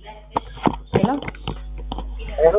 ሄሎ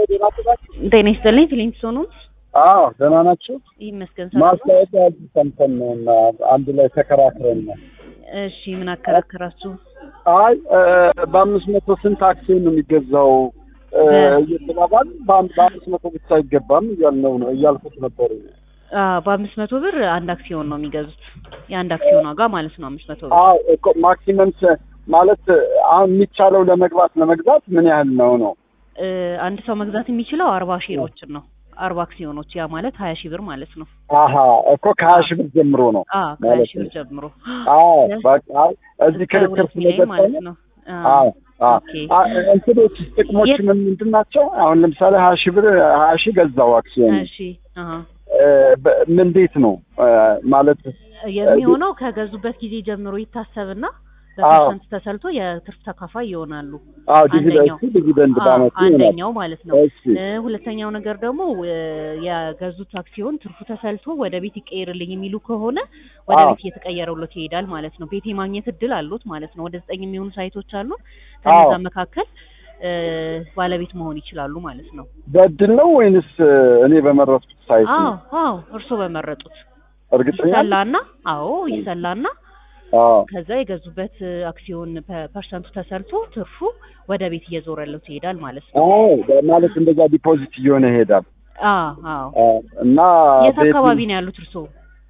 ጤና ይስጥልኝ ፊሊንግስቶን ነው። አዎ ደህና ናቸው። ይመስገን ሰላም ነው። ማስታወቂያ ሰምተን ነው እና አንድ ላይ ተከራክረን ነው። እሺ ምን አከራከራችሁ? አይ እ፣ በአምስት መቶ ስንት አክሲዮን ነው የሚገዛው እ፣ እየተባባል በአንድ በአምስት መቶ ብቻ አይገባም እያልነው ነው እያልኩት ነበር። አዎ በአምስት መቶ ብር አንድ አክሲዮን ነው የሚገዙት። የአንድ አክሲዮን ዋጋ ማለት ነው አምስት መቶ ብር። አዎ እኮ ማክሲመም ስ- ማለት አሁን የሚቻለው ለመግባት ለመግዛት ምን ያህል ነው ነው? እ፣ አንድ ሰው መግዛት የሚችለው አርባ ሼሮችን ነው። አርባ አክሲዮኖች ያ ማለት ሀያ ሺህ ብር ማለት ነው። አሀ እኮ ከሀያ ሺህ ብር ጀምሮ ነው። አዎ ከሀያ ማለት ሺህ ብር ነው። ጀምሮ አዎ በቃ እዚህ እስከ ክርክር ሁለት ሚሊዮን ማለት ስለገጠመ ነው። አዎ አዎ ኦኬ አ- እንትኖች ጥቅሞች የት- ምን ምንድን ናቸው? አሁን ለምሳሌ ሀያ ሺህ ብር ሀያ ሺህ ገዛው አክሲዮን እሺ አሀ እ፣ በ- ምን እንዴት ነው እ፣ ማለት የሚሆነው ከገዙበት ጊዜ ጀምሮ ይታሰብና አዎ። በፐርሰንት ተሰልቶ የትርፍ ተካፋይ ይሆናሉ። አዎ ዲቪደንድ አንደኛው ዲቪደንድ አዎ፣ በአመቱ ይሆናል። አንደኛው ማለት ነው። እሺ እ፣ ሁለተኛው ነገር ደግሞ እ፣ የገዙት አክሲዮን ትርፉ ተሰልቶ ወደ ቤት ይቀየርልኝ የሚሉ ከሆነ ወደ አዎ። ቤት እየተቀየረለት ይሄዳል ማለት ነው። ቤት የማግኘት እድል አሉት ማለት ነው። ወደ ዘጠኝ የሚሆኑ ሳይቶች አሉ። ከነዛ አዎ። መካከል እ፣ ባለቤት መሆን ይችላሉ ማለት ነው። በእድል ነው ወይንስ እ፣ እኔ በመረጥኩት ሳይት አዎ ነው? አዎ፣ እርስዎ በመረጡት እርግጠኛ ነኝ? ይሰላና አዎ ይሰላና አዎ ከዛ የገዙበት እ፣ አክሲዮን ፐ- ፐርሰንቱ ተሰልቶ ትርፉ ወደ ቤት እየዞረለት ይሄዳል ማለት ነው። አዎ ማለት እንደዛ ዲፖዚት እየሆነ ይሄዳል አዎ አዎ። አዎ። እና የት ቤት- አካባቢ ነው ያሉት እርስዎ?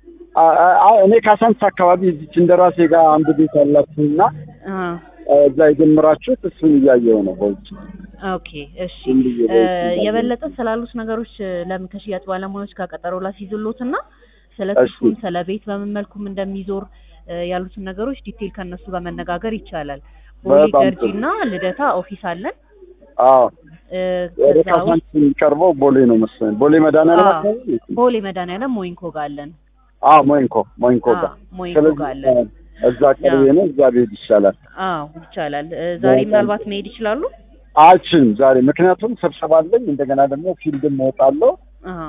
አ- አ- አ- እኔ ካሳንስ አካባቢ እዚች እንደራሴ ጋር አንድ ቤት አላችሁና አ፣ እዛ የጀመራችሁት እሱን እያየው ነው በውጭ ኦኬ እሺ። ዝም ብዬ እ፣ በውጭ እያየሁ። የበለጠ ስላሉት ነገሮች እ፣ ለምን ከሽያጭ ባለሙያዎች ጋር ቀጠሮ ላስይዝሎትና ስለ እሺ። ትርፉም ስለ ቤት በምን መልኩም እንደሚዞር እ፣ ያሉትን ነገሮች ዲቴል ከእነሱ ጋር መነጋገር ይቻላል። ቦሌ በጣም ጥሩ። ገርጂና ልደታ ኦፊስ አለን። አዎ እ፣ ወደ ከዛ ውስጥ ካሳንስ የሚቀርበው ቦሌ ነው መሰለኝ። ቦሌ መድኃኒዓለም አዎ። አካባቢ ቦሌ መድኃኒዓለም ሞይንኮ ጋር አለን። አዎ ሞይንኮ ሞይንኮ አዎ ጋር ሞይንኮ ስለዚህ ጋር አለን። እ፣ እዛ ቅርቤ ነው እዛ ብሄድ ይሻላል። አዎ ይቻላል። እ፣ ዛሬ በጣም ምናልባት መሄድ ይችላሉ። አልችልም ዛሬ ምክንያቱም ስብሰባ አለኝ። እንደገና ደግሞ ፊልድም እወጣለሁ። አዎ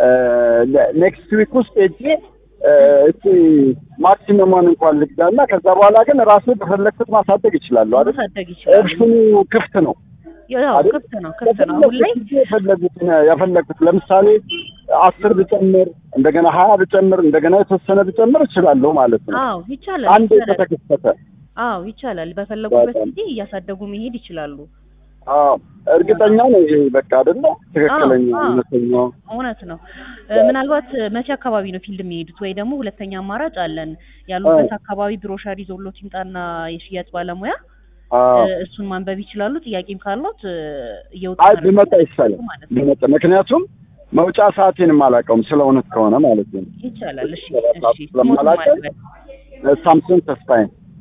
ኔክስት ዊክ ውስጥ ሄጄ እ፣ እስኪ ማክሲመሟን እንኳን ልግዛና ከዛ በኋላ ግን ራሴ በፈለግኩት ማሳደግ ይችላለሁ አይደል? ማሳደግ ይችላሉ። ኦፕሽኑ ክፍት ነው። ያው አይደል? ክፍት ነው ክፍት ነው። አሁን ላይ በፈለግኩት ጊዜ የፈለጉትን የፈለግኩት ለምሳሌ አስር ብጨምር እንደገና ሀያ ብጨምር እንደገና የተወሰነ ብጨምር እችላለሁ ማለት ነው። አዎ ይቻላል አንድ ይቻላል። ከተከሰተ አዎ ይቻላል። በፈለጉበት በጣም ጊዜ እያሳደጉ መሄድ ይችላሉ። አዎ እርግጠኛ ነው ይሄ በቃ አይደለ ትክክለኛ አዎ፣ አዎ። እውነተኛው እውነት ነው። እ፣ ምናልባት እ፣ መቼ አካባቢ ነው ፊልድ የሚሄዱት? ወይ ደግሞ ሁለተኛ አማራጭ አለን ያሉበት አካባቢ ብሮሸር ይዞሎት ይምጣና የሽያጭ ባለሙያ አዎ እ፣ እሱን ማንበብ ይችላሉ። ጥያቄም ካሎት እ፣ እየወጡ አይ መረጃ ቢመጣ ይሻላል ማለት ነው። ቢመጣ ምክንያቱም መውጫ ሰዓቴንም አላውቀውም ስለ እውነት ከሆነ ማለት ነው ይቻላል። እሺ ሰዓት እሺ ስለማላውቀው ሞትም አለ። ሳምሶን ተስፋዬ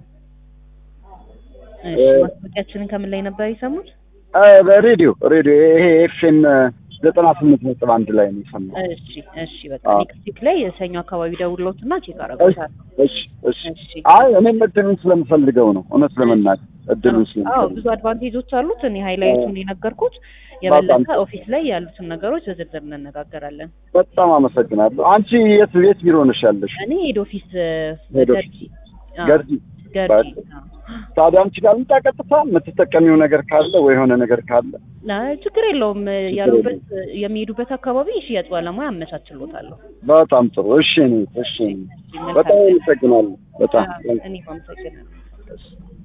እሺ ማስታወቂያችንን ከምን ላይ ነበር የሰሙት? እ፣ በሬዲዮ ሬዲዮ ይሄ ኤፍኤም ዘጠና ስምንት ነጥብ አንድ ላይ ነው የሰማሁት እሺ እሺ በቃ አዎ። ኔክስት ዊክ ላይ ሰኞ አካባቢ ደውሎትና ቼክ እሺ አደርጋለሁ። እሺ እሺ እሺ አይ እኔም እድሉን ስለምፈልገው ነው እውነት ለመናገር እድሉን አዎ ስለምፈልገው ብዙ አድቫንቴጆች አሉት። እኔ ሃይላይቱን የነገርኩት የበለጠ ኦፊስ ላይ ያሉትን ነገሮች በዝርዝር እንነጋገራለን። በጣም አመሰግናለሁ አንቺ የት የት ቢሮ ነሽ ያለሽ እኔ ሄድ ኦፊስ እ፣ ሄድ ገርጂ አዎ፣ ገርጂ ገርጂ አዎ። ታዲያ አንቺ ጋር ልምጣ ቀጥታ የምትጠቀሚው ነገር ካለ ወይ የሆነ ነገር ካለ አይ፣ ችግር የለውም እ፣ ችግር ያሉበት እ፣ የሚሄዱበት አካባቢ የሽያጭ ባለሙያ አመቻችሎታለሁ። በጣም ጥሩ እሺ እኔ እሺ እኔ እሺ፣ መልካም በጣም ቀን። አመሰግናለሁ በጣም አዎ፣ እኔም አመሰግናለሁ።